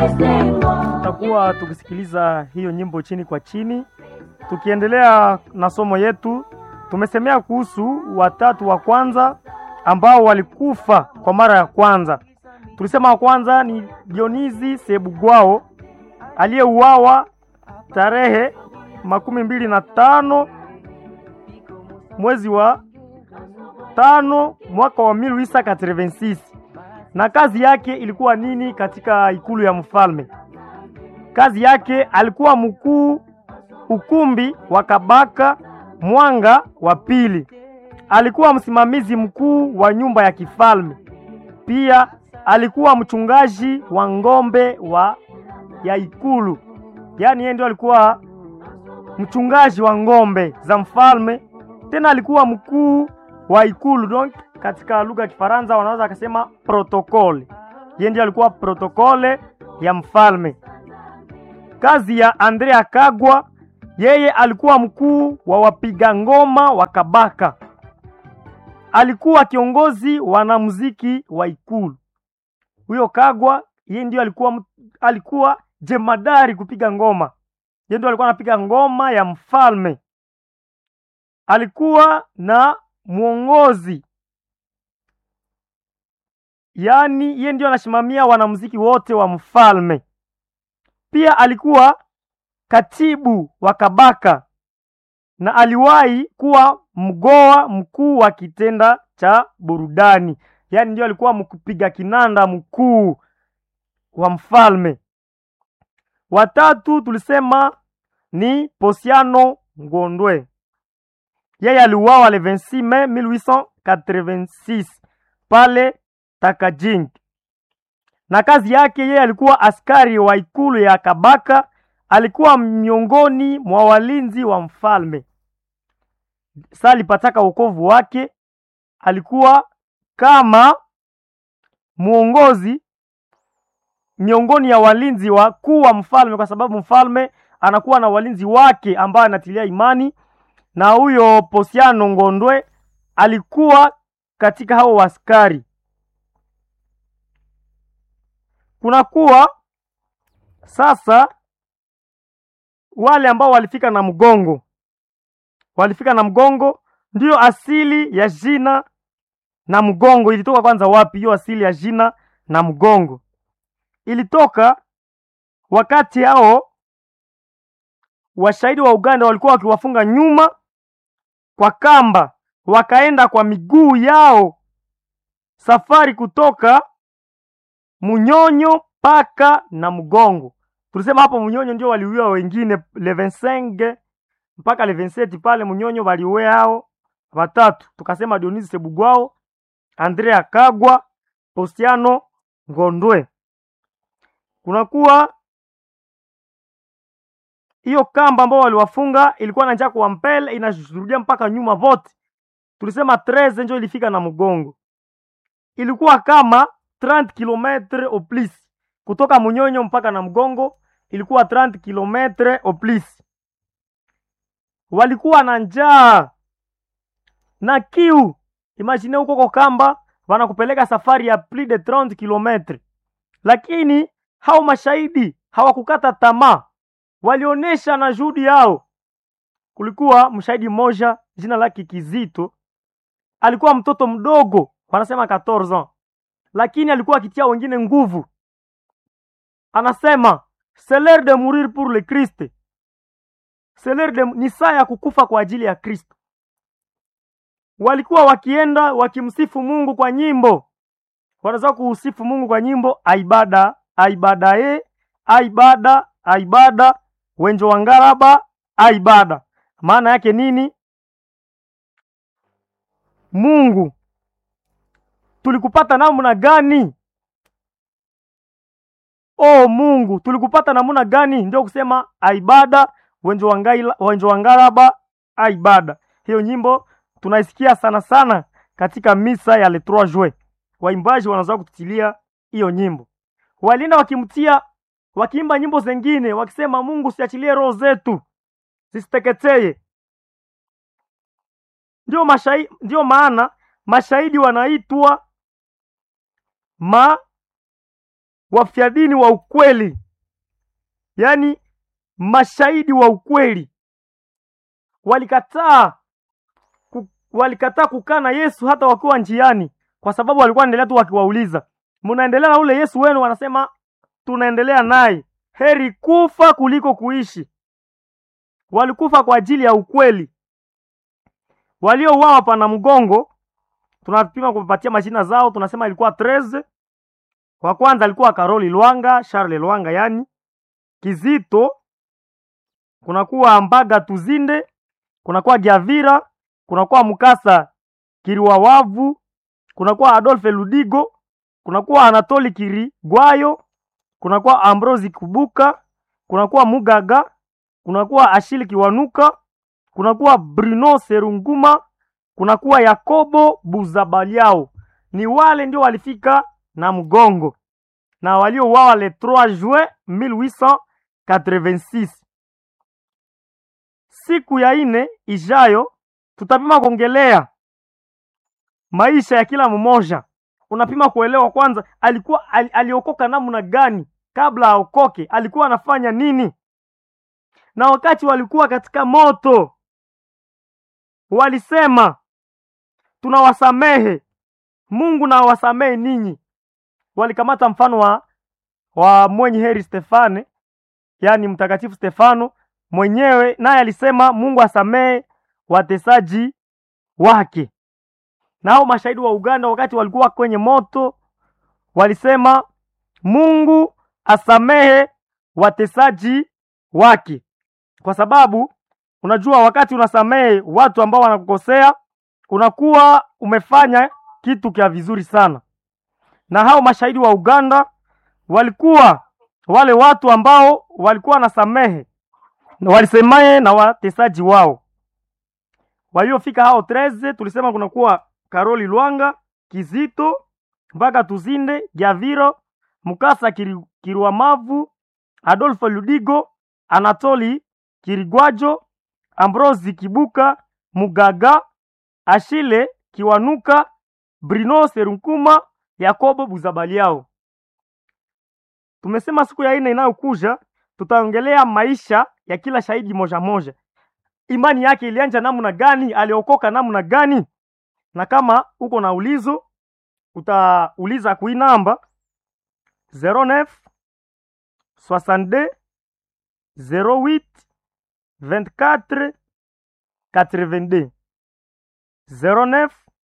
tutakuwa tukisikiliza hiyo nyimbo chini kwa chini. Tukiendelea na somo yetu, tumesemea kuhusu watatu wa kwanza ambao walikufa kwa mara ya kwanza. Tulisema wa kwanza ni Dionizi Sebugwao aliyeuawa tarehe makumi mbili na tano mwezi wa tano mwaka wa 1886 na kazi yake ilikuwa nini katika ikulu ya mfalme? Kazi yake alikuwa mkuu ukumbi wa Kabaka Mwanga wa pili. Alikuwa msimamizi mkuu wa nyumba ya kifalme. Pia alikuwa mchungaji wa ng'ombe wa ya ikulu, yaani yeye ndio alikuwa mchungaji wa ng'ombe za mfalme. Tena alikuwa mkuu wa ikulu, donc katika lugha ya Kifaransa wanaweza akasema protokole. Yeye ndiye alikuwa protokole ya mfalme. Kazi ya Andrea Kagwa, yeye alikuwa mkuu wa wapiga ngoma wa Kabaka. Alikuwa kiongozi wanamuziki wa ikulu. Huyo Kagwa yeye ndio alikuwa alikuwa jemadari kupiga ngoma. Yeye ndio alikuwa anapiga ngoma ya mfalme. Alikuwa na mwongozi yaani yeye ndio anasimamia wanamuziki wote wa mfalme. Pia alikuwa katibu wa Kabaka na aliwahi kuwa mgoa mkuu wa kitenda cha burudani, yaani ndio alikuwa mkupiga kinanda mkuu wa mfalme. Watatu tulisema ni Posiano Ngondwe, yeye aliuawa le 26 Mei 1886 pale Takajing, na kazi yake yeye alikuwa askari wa ikulu ya Kabaka. Alikuwa miongoni mwa walinzi wa mfalme. Sasa alipataka wokovu wake, alikuwa kama mwongozi miongoni ya walinzi wakuu wa mfalme, kwa sababu mfalme anakuwa na walinzi wake ambao anatilia imani, na huyo Posiano Ngondwe alikuwa katika hao askari. Kunakuwa sasa wale ambao walifika na mgongo, walifika na mgongo, ndiyo asili ya jina na mgongo. Ilitoka kwanza wapi hiyo asili ya jina na mgongo? Ilitoka wakati hao washahidi wa Uganda walikuwa wakiwafunga nyuma kwa kamba, wakaenda kwa miguu yao safari kutoka Munyonyo mpaka na mgongo. Tulisema hapo Munyonyo ndio waliuia wengine le 25 mpaka le 27 pale Munyonyo waliuia hao watatu. Tukasema Dionisi Sebugwao, Andrea Kagwa, Postiano Ngondwe. Kunakuwa hiyo kamba ambao waliwafunga ilikuwa na njia kwa mbele inashuhudia mpaka nyuma vote. Tulisema 13 ndio ilifika na mgongo. Ilikuwa kama 30 km au plus kutoka Munyonyo mpaka na mgongo ilikuwa 30 km au plus. Walikuwa na njaa na kiu. Imagine huko kwa kamba wanakupeleka safari ya plus de 30 km, lakini hao mashahidi hawakukata tamaa, walionyesha na juhudi yao. Kulikuwa mshahidi mmoja jina lake Kizito, alikuwa mtoto mdogo, wanasema 14 ans lakini alikuwa akitia wengine nguvu. Anasema c'est l'heure de mourir pour le Christ, c'est l'heure de ni saa ya kukufa kwa ajili ya Kristo. Walikuwa wakienda wakimsifu Mungu kwa nyimbo, wanaweza kuusifu Mungu kwa nyimbo aibada aibada e aibada aibada wenjo wangaraba aibada. Maana yake nini? Mungu tulikupata namna gani? O Mungu, tulikupata namna gani? Ndio kusema aibada wenjo wangaila wenjo wangalaba aibada. Hiyo nyimbo tunaisikia sana sana katika misa ya le 3 juin. Waimbaji wanaweza kututilia hiyo nyimbo, walienda wakimtia wakiimba nyimbo zengine wakisema, Mungu siachilie roho zetu zisiteketeye. Ndio mashahidi, ndio maana mashahidi wanaitwa ma wafia dini wa ukweli, yaani mashahidi wa ukweli walikataa ku, walikataa kukaa na Yesu hata wakiwa njiani, kwa sababu walikuwa wanaendelea tu wakiwauliza, mnaendelea na ule Yesu wenu? Wanasema tunaendelea naye, heri kufa kuliko kuishi. Walikufa kwa ajili ya ukweli. Waliouawa pana mgongo, tunapima kupatia majina zao, tunasema ilikuwa 13. Wa kwanza alikuwa Karoli Lwanga, Charles Lwanga yani Kizito, kunakuwa Mbaga Tuzinde, kunakuwa Giavira, kunakuwa Mukasa Kiriwawavu, kunakuwa Adolphe Ludigo, kunakuwa Anatoli Kirigwayo, kunakuwa Ambrosi Kubuka, kunakuwa Mugaga, kunakuwa Ashili Kiwanuka, kunakuwa Bruno Serunguma, kunakuwa Yakobo Buzabaliao. Ni wale ndio walifika na mgongo na waliouawa le 3 juin 1886. Siku ya ine ijayo tutapima kuongelea maisha ya kila mmoja. Unapima kuelewa kwanza, alikuwa ali, aliokoka namna gani kabla aokoke, alikuwa anafanya nini, na wakati walikuwa katika moto walisema tunawasamehe, Mungu na awasamehe ninyi. Walikamata mfano wa, wa mwenye heri Stefane, yaani mtakatifu Stefano mwenyewe, naye alisema Mungu asamehe watesaji wake. Nao mashahidi wa Uganda wakati walikuwa kwenye moto walisema Mungu asamehe watesaji wake, kwa sababu unajua, wakati unasamehe watu ambao wanakukosea unakuwa umefanya kitu kia vizuri sana. Na hao mashahidi wa Uganda walikuwa wale watu ambao walikuwa wanasamehe walisemaye na watesaji wao waliofika hao 13 tulisema kunakuwa Karoli Lwanga, Kizito, mpaka Tuzinde, Giaviro, Mukasa Kiri, Kiriwamavu, Adolfo Ludigo, Anatoli Kirigwajo, Ambrosi Kibuka, Mugaga, Ashile Kiwanuka, Brino Serunkuma, Yakobo Buzabaliao. Tumesema siku ya ine inayokuja tutaongelea maisha ya kila shahidi moja moja, imani yake ilianja namna gani, aliokoka namna gani, na kama uko na ulizo utauliza kui namba 09 62 08 24 82 09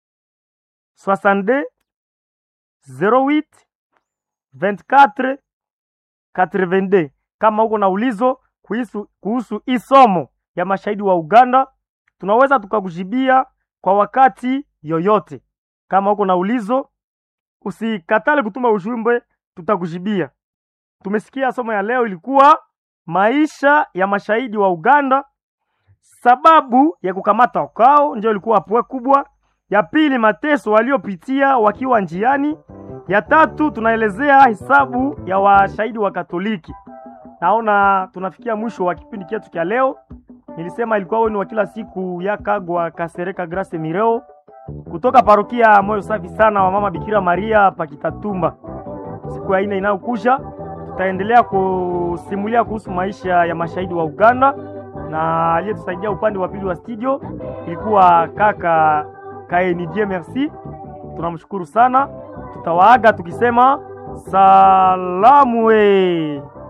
62 08 24 82. Kama uko na ulizo kuhusu kuhusu hii somo ya mashahidi wa Uganda, tunaweza tukakujibia kwa wakati yoyote. Kama uko na ulizo, usikatale kutuma ujumbe, tutakujibia. Tumesikia somo ya leo ilikuwa maisha ya mashahidi wa Uganda, sababu ya kukamata kwao ndio ilikuwa pwe kubwa. Ya pili, mateso waliopitia wakiwa njiani. Ya tatu, tunaelezea hesabu ya washahidi wa Katoliki. Naona tunafikia mwisho wa kipindi chetu cha leo. Nilisema ilikuwa wenu wa kila siku ya Kagwa Kasereka Grace Mireo kutoka parokia Moyo Safi Sana wa Mama Bikira Maria Pakitatumba. Siku ya ine inayokuja tutaendelea kusimulia kuhusu maisha ya mashahidi wa Uganda, na aliyetusaidia upande wa pili wa studio ilikuwa kaka Kaenidie Merci. Tunamshukuru sana, tutawaaga tukisema salamu we